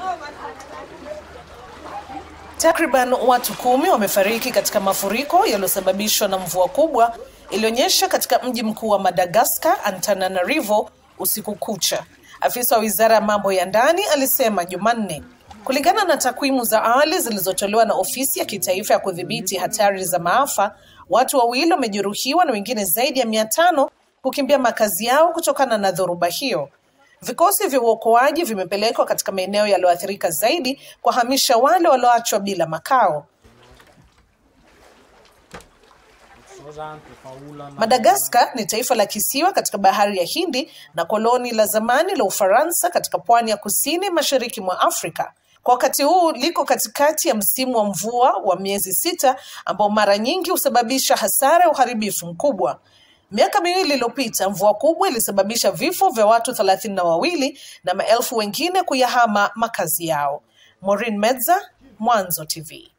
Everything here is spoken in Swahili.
Takriban watu kumi wamefariki katika mafuriko yaliyosababishwa na mvua kubwa ilionyesha katika mji mkuu wa Madagascar, Antananarivo, usiku kucha. Afisa wa wizara ya mambo ya ndani alisema Jumanne. Kulingana na takwimu za awali zilizotolewa na ofisi ya kitaifa ya kudhibiti hatari za maafa, watu wawili wamejeruhiwa na wengine zaidi ya mia tano kukimbia makazi yao kutokana na dhoruba hiyo. Vikosi vya uokoaji vimepelekwa katika maeneo yaliyoathirika zaidi kuwahamisha wale walioachwa bila makao. Madagaskar ni taifa la kisiwa katika bahari ya Hindi na koloni la zamani la Ufaransa katika pwani ya kusini mashariki mwa Afrika. Kwa wakati huu liko katikati ya msimu wa mvua wa miezi sita ambao mara nyingi husababisha hasara ya uharibifu mkubwa. Miaka miwili iliyopita mvua kubwa ilisababisha vifo vya watu thelathini na wawili na maelfu wengine kuyahama makazi yao. Maureen Medza, Mwanzo TV.